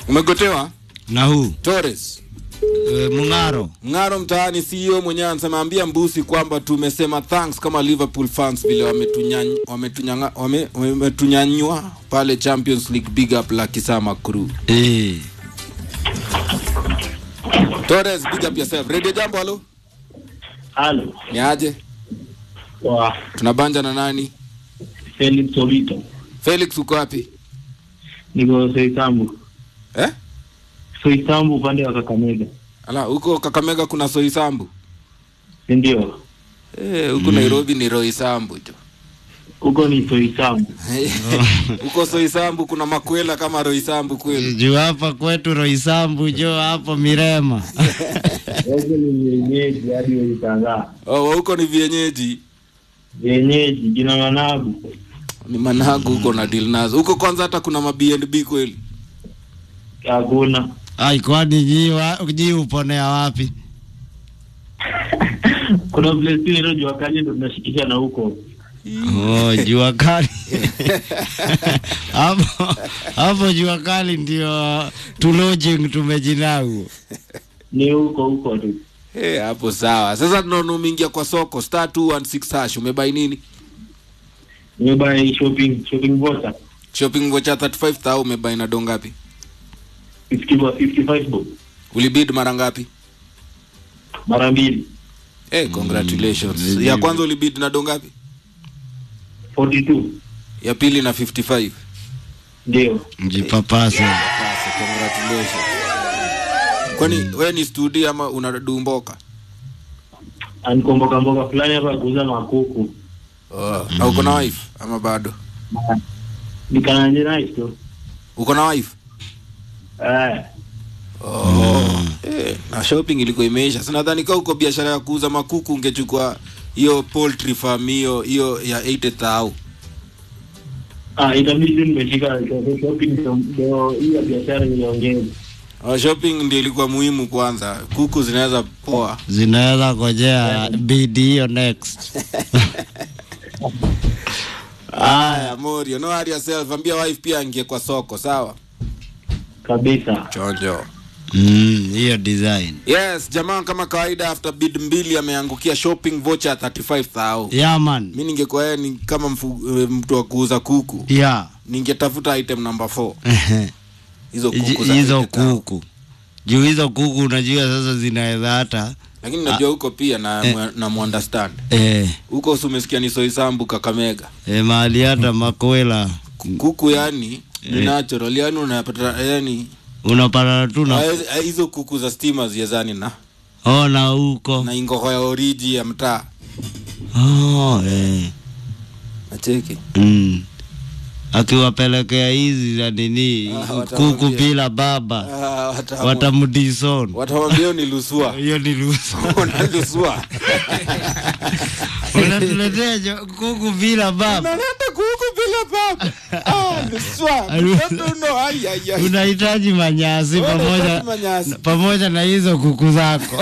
Umegotewa na huu Torres e, Mung'aro Ng'aro mtaani CEO mwenyewe anasema ambia Mbusi kwamba tumesema thanks kama Liverpool fans vile wametunyany- wametunyanga- wame- wametunyanyua pale Champions League big up la Kisama crew. e. Torres big up yourself. Radio Jambo halo. Halo, Ni aje? wa Tunabanja na nani? Felix Solito, Felix uko wapi? niko Soisambu, Eh? Soisambu upande wa Kakamega, Ala, huko Kakamega kuna Soisambu. si ndio? Eh, huko Nairobi ni Roysambu tu. Huko ni Soisambu. Huko Soisambu kuna makwela kama Roysambu kweli. juu hapa kwetu Roisambu jo hapo Mirema Huko ni vienyeji hadi ulitangaa Oh, huko ni vienyeji. vienyeji, jina Managu. Ni managu huko na deal nazo. Huko kwanza hata kuna ma B&B kweli. Hakuna ai kwani nyi wa- nyi uponea wapi kuna place tu inaitwa jua kali, ndo tunashikisha na huko oh, jua kali hapo hapo jua kali ndio tu lodging tumejinau ni huko huko tu. Eh, hapo sawa. Sasa tunaona umeingia kwa soko star 216 hash umebai nini? Nimebuy shopping shopping voucher Shopping voucher 35000 umebai na do ngapi? 50 bo- 55 bob Ulibid mara ngapi? mara mbili Eh, congratulations. Mm, ya kwanza ulibid na do ngapi? 42 Ya pili na 55. ndio. mjipapase Basi, congratulations. Kwani wewe ni studio ama unadumboka? Anikomboka mboka fulani hapa kuuza makuku Oh. Na uko na wife ama bado? nikananje nice tu Uko na wife? eh. Oh. Eh, na shopping ilikuwa imeisha. Sasa nadhani kama uko biashara ya kuuza makuku ungechukua hiyo poultry farm hiyo hiyo ya 80000. Ah, itabidi tu nimeshika shopping ndo- ndo hiyo biashara niongeze. Oh, shopping ndio ilikuwa muhimu kwanza. Kuku zinaweza poa. zinaweza ngojea bidi hiyo next Aya, Morio, no worry yourself. Ambia wife pia angie kwa soko, sawa? kabisa. Chonjo. Mm, hiyo design Yes, jamaa kama kawaida after bid mbili ameangukia shopping voucher 35000. yeah man Mimi ningekuwa yeye ni kama mfu, eh, mtu wa kuuza kuku. yeah Ningetafuta item number 4. Ehe. Hizo kuku za hizo 80000. kuku juu hizo kuku unajua sasa zinaweza hata Lakini najua huko pia na Eh. na muunderstand. eh, Huko si umesikia ni Soisambu Kakamega. eh, mahali hata makwela Kuku yani ni natural yani unapata yani unapata tu na eh, hizo kuku za stima ziezani na ona huko na ingoho ya oriji ya mtaa. oh, eh. Nacheki. mm. akiwapelekea hizi za nini Ah, kuku watamwambia. bila baba Ah, wata- watamdison Watamwambia hiyo ni lusua. hiyo ni ruhusa Unalusua. unatuletea jo- kuku bila baba Unaleta kuku bila baba. Ah, lusua. Mtoto no ai ai ai. unahitaji manyasi Wewe pamoja unahitaji manyasi. pamoja na hizo kuku zako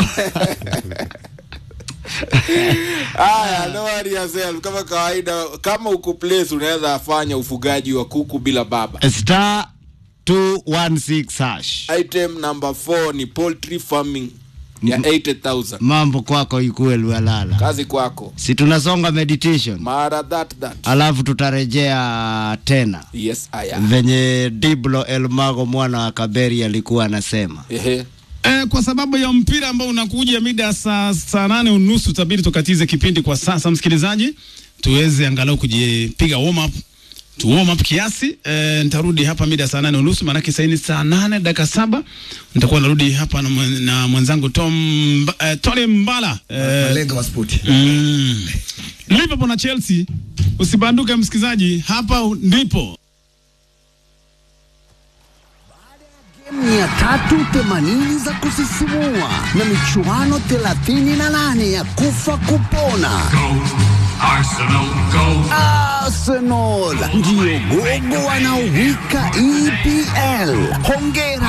Aya, no worry yourself. Kama kawaida, kama uko place unaweza fanya ufugaji wa kuku bila baba. star 216 hash Item number 4 ni poultry farming ya 80000. mambo kwako ikuwe lualala Kazi kwako. si tunasonga meditation Mara that that. alafu tutarejea tena Yes, I am. venye diblo elmago mwana wa kaberi alikuwa anasema Ehe. Eh, kwa sababu ya mpira ambao unakuja mida ya saa saa nane unusu tabidi tukatize kipindi kwa sasa, msikilizaji, tuweze angalau kujipiga warm up tu warm up kiasi. Eh, nitarudi hapa mida ya saa nane unusu maanake sasa ni saa nane dakika saba nitakuwa narudi hapa na, mwen- na mwenzangu Tom Mba- eh, Tony Mbala eh, malenga wa spoti mm, Liverpool na Chelsea. Usibanduke msikilizaji, hapa ndipo mia tatu themanini za kusisimua na michuano 38 ya kufa kupona. Arsenal ndiyo gogo wanaowika EPL. Hongera